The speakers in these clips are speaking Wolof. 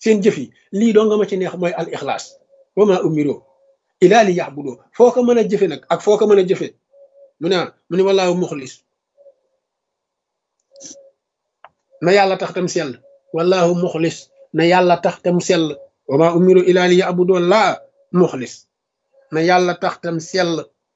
seen jëf yi lii doo nga ma ci neex mooy al ixlaas wa ma umiroo ilaa li yaxbudoo foo ko mën a jëfe nag ak foo ko mën a jëfe mu ne mu ne wallaahu muxlis na yàlla tax tam sell wallaahu muxlis na yàlla tax tam sell wa ma umiroo ilaa li yaxbudoo laa muxlis na yàlla tax tam sell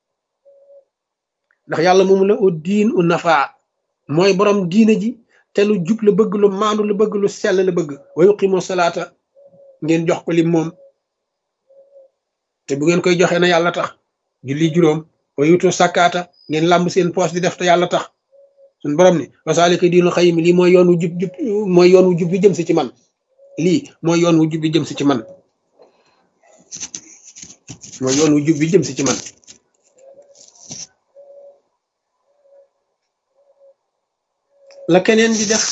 ndax yàlla moomu la u diin u nafaa mooy borom diine ji te lu jub la bëgg lu maandu la bëgg lu sell la bëgg wa yuqimu salaata ngeen jox ko lim moom te bu ngeen koy joxee na yàlla tax julli juróom wa yutu sakkaata ngeen làmb seen poos di def te yàlla tax suñ borom ni wasaalika diinu xayim lii mooy yoon wu jub jub mooy yoon wu jub bi jëm si ci man lii mooy yoon wu jub bi jëm si ci man mooy yoon wu jub bi jëm si ci man la keneen di def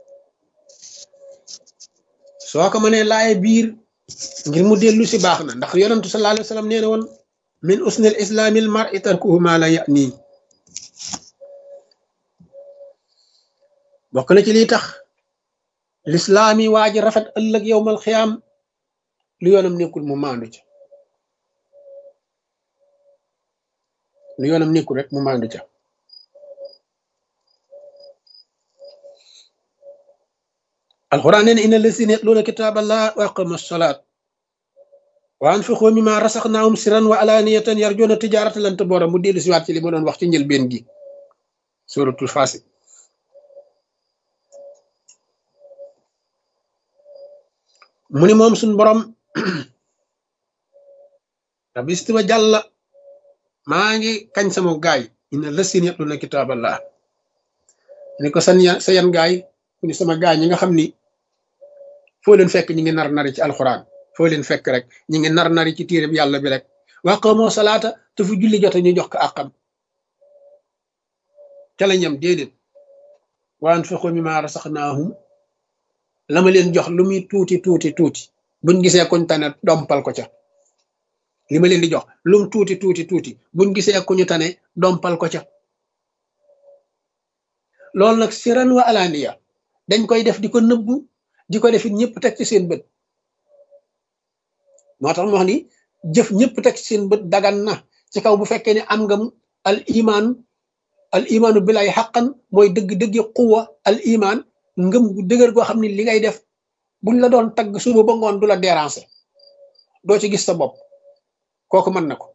soo ko mënee laaye biir ngir mu dellu si baax na ndax yonentu sallallahu alayhi wa sallam nee na woon min usnil islaamil mar'i tarkuhu ma la ya'ni bokk na ci lii tax lislaam yi waa ji rafet ëllëg yowmal xiyaam lu yoonam nekkul mu maandu ca lu yoonam nekkul rek mu maandu ca alquran nee na inna lazina yatluuna kitaaballah wa aqamu salaat wa anfiqu mimma rasaqnaahum sirran wa alaaniyatan yarjuuna tijaaratan lan tabuura mu dellu si waat ci li ma doon wax ci njëlbeen gi suratul faasi mu ni moom suñ borom rabbi istiwa jàlla maa ngi kañ sama gaay inna lazina yatluuna kitaaballah ni ko san sa yan gaay mu ni sama gaay ñi nga xam ni foo leen fekk ñi ngi nar nari ci alxuraan foo leen fekk rek ñi ngi nar nari ci téereb yàlla bi rek waqamoo salaata te fu julli jote ñu jox ko àqam ca la ñam déedéet wa anfiqu mimma rasaqnaahum la ma leen jox lu muy tuuti tuuti tuuti buñ gisee kuñ tane dompal ko ca li ma leen di jox lum tuuti tuuti tuuti buñ gisee ku ñu tane dompal ko ca loolu nag siran wa alaaniya dañ koy def di ko nëbbu di ko def it ñëpp teg ci seen bët moo tax mu wax ni jëf ñëpp teg ci seen bët dagan na ci kaw bu fekkee ne am nga al iman al imaanu bilay xaqan mooy dëgg-dëggi quwa al iman ngëm gu dëgër goo xam ne li ngay def buñ la doon tagg suba ba ngoon du la déranger doo ci gis sa bopp kooku mën na ko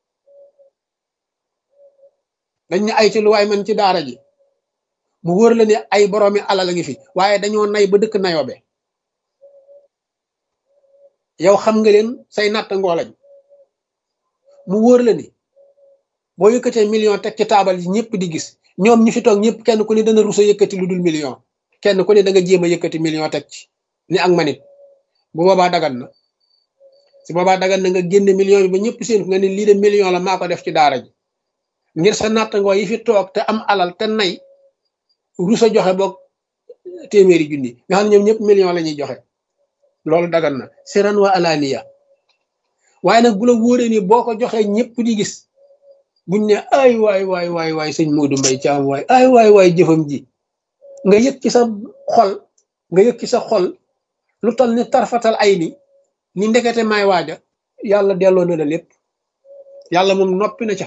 dañ ne ay ci lu waay man ci daara ji mu wóor la ne ay boroomi alal a ngi fi waaye dañoo nay ba dëkk nayoobe yow xam nga leen say natt ngoolañ mu wóor la ni boo yëkkatee million teg ci taabal yi ñëpp di gis ñoom ñi fi toog ñëpp kenn ku ne dana rusa yëkkati lu dul million kenn ku ne da nga jéem a yëkkati million teg ci ni ak manit bu boobaa dagan na si boobaa dagan na nga génne million bi ba ñëpp seen nga ne lii de million la maa ko def ci daara ji ngir sa nattangoo yi fi toog te am alal te nay rusa joxe boog téeméeri junni nga xam ne ñoom ñëpp million la ñuy joxe loolu dagan na siran wa alaniya waaye nag bu la wóoree ni boo ko joxee ñëpp di gis buñ ne ay waay waay waay waay sëñ Modou Mbaye Thiam waay ay waay waay jëfam ji nga yëg ci sa xol nga yëg ci sa xol lu toll ni tarfatal ay ni ni ndekete may waaja yàlla delloo na la lépp yàlla moom noppi na ca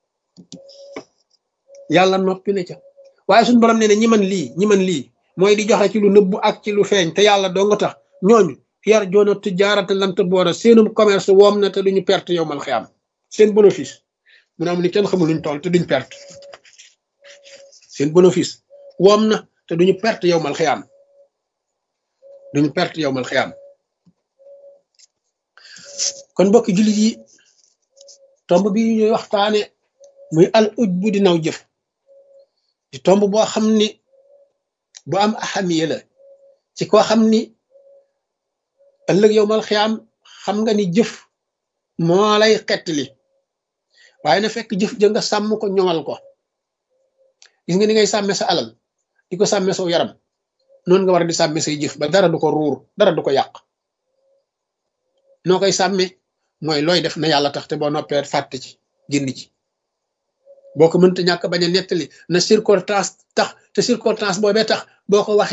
yàlla noppi na ca waaye suñu borom nee na ñi man lii ñi man lii mooy di joxe ci lu nëbbu ak ci lu feeñ te yàlla doo nga tax ñooñu yar joona tijaarata lant boora seenum commerce woom na te duñu perte yow mal xiyaam seen bénéfice mu ne am ni kenn xamul luñ toll te duñ perte seen bénéfice woom na te duñu perte yow mal xiyaam duñu perte yow mal xiyaam kon mbokki jullit yi tomb bi ñuy waxtaane muy al uj bu di naw jëf di tomb boo xam ni bu am ahamiya la ci koo xam ni ëllëg yow mal xiyaam xam nga ni jëf moo lay xettali waaye na fekk jëf ja nga sàmm ko ñoŋal ko gis nga ni ngay sàmme sa alal di ko sàmme saw yaram noonu nga war a di sàmme say jëf ba dara du ko ruur dara du ko yàq noo koy sàmme mooy looy def na yàlla tax te boo noppee fàtte ci génn ci boo ko mënta ñàkk bañ a nettali na circonstance tax te circonstance boobee tax boo ko waxee